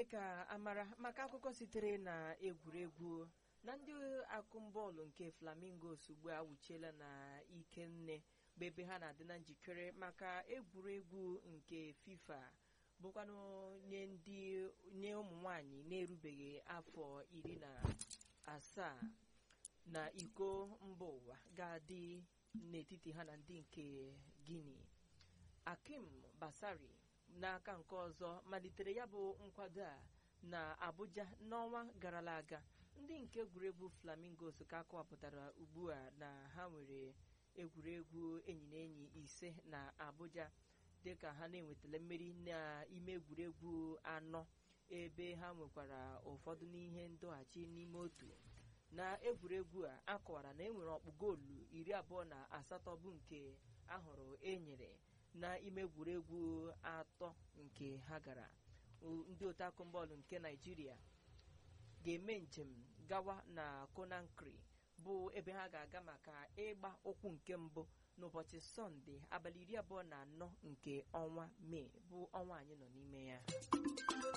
mee ka amara maka akụkọ sitere na egwuregwu na ndị akụmbọọlụ nke flamingos ugbu a wuchiela na ikenne bụ ebe ha na-adị na njikere maka egwuregwu nke fifa bụkwanụ nye ndị nye ụmụ nwanyị na-erubeghị afọ iri na asaa na iko mba ụwa ga-adị n'etiti ha na ndị nke guinea akim basari n'aka nke ọzọ malitere ya bụ nkwado a na abuja n'ọnwa garala aga ndị nke egwuregwu flamingos ka akọwapụtara ugbu a na ha nwere egwuregwu enyi na enyi ise na abuja dịka ha na-enwetara mmeri n'ime egwuregwu anọ ebe ha nwekwara ụfọdụ n'ihe ndọghachi n'ime otu na egwuregwu a akọwara na enwere ọkpụ goolu iri abụọ na asatọ bụ nke ahụrụ enyere n'ime egwuregwu atọ nke ha gara ndị otu akụmbọọlụ nke naijiria ga-eme njem gawa na Conakry bụ ebe ha ga-aga maka ịgba ụkwụ nke mbụ n'ụbọchị sọnde abalị iri abụọ na anọ nke ọnwa mee bụ ọnwa anyị nọ n'ime ya